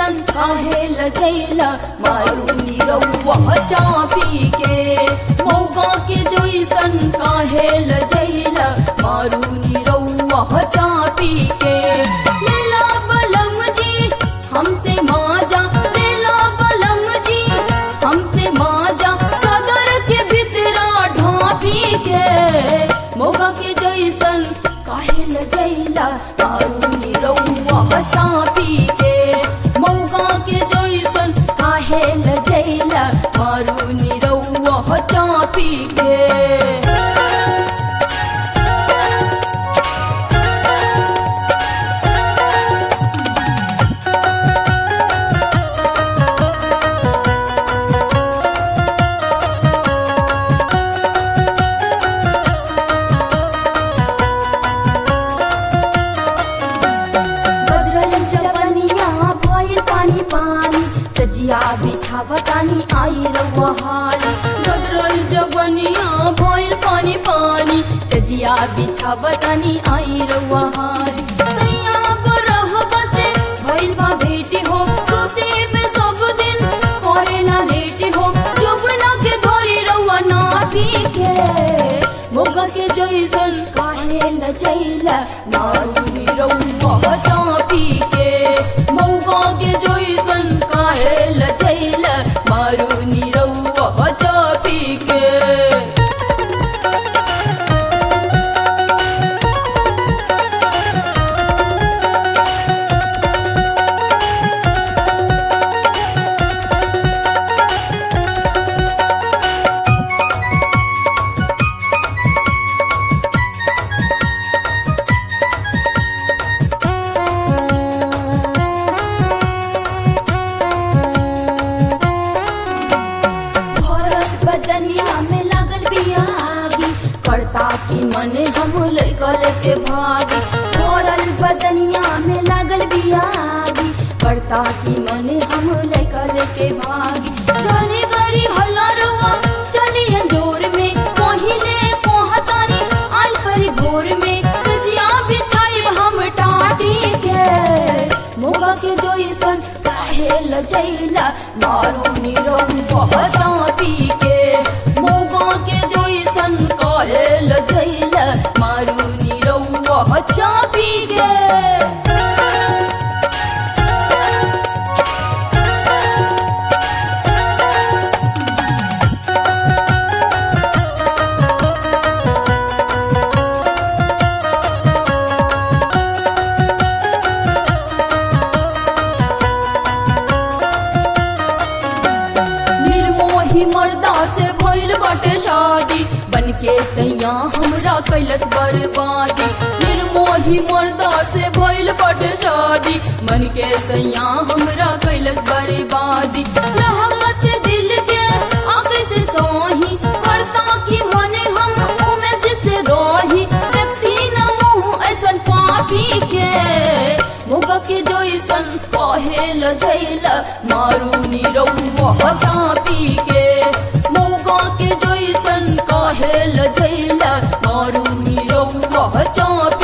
जैसन काहे लजैला मारूनी रउआ चापी के मौगा के जैसन काहे लजैला मारूनी रउआ चापी के लेला बलम जी हमसे माजा लेला बलम जी हमसे माजा चादर के भितरा ढापी के मौगा के जैसन काहे लजैला मारूनी रउआ चापी के मौगा के जैसन काहे लजैला मारूनी रउआ चापी के बदरल जवनिया भइल पानी पानी सजिया बिछावतानी आई रउआ हाली बदरल जवनिया भइल पानी पानी सजिया बिछावतानी आई रउआ हाली सैया बरह बसे भइल बा भेटी हो सोते में सब दिन करेला लेटी हो जबना के धरी रउआ ना के मोगा के जैसन काहे लजैला मारूनी रउआ चापी के मौगा के जैसन काहे लजैला मारूनी रउआ चापी के भरत बदनिया में लागल बियागी करता की मन हम लैकल के भागी भरल बदनिया में लागल बियागी करता की मन हम लैकल के भागी चली गरी हलरवा चली अंजोर में पहिले पहुंचानी आई करी भोर में सजिया बिछाई हम टाटी के मोगा के जोइसन काहे लजैला मारूनी रउआ चापी के मोगा के जोइसन काहे लजैला मारूनी रउआ चापी के निर्मोही मर्दा से भइल बाटे शादी बन के सैया हमरा कैलस बर्बादी निर्मोही मर्दा से भइल बाटे शादी मन के सैया हमरा कैलस बर्बादी लहंगत दिल के आगे से सोही करता की मने हम उमे जिसे रोही व्यक्ति न मुँह ऐसन पापी के मोगा के जोइसन कहे लजैला मारूनी रउआ चापी के मौगा के जोइसन कहे लजैला मारूनी रउआ चापी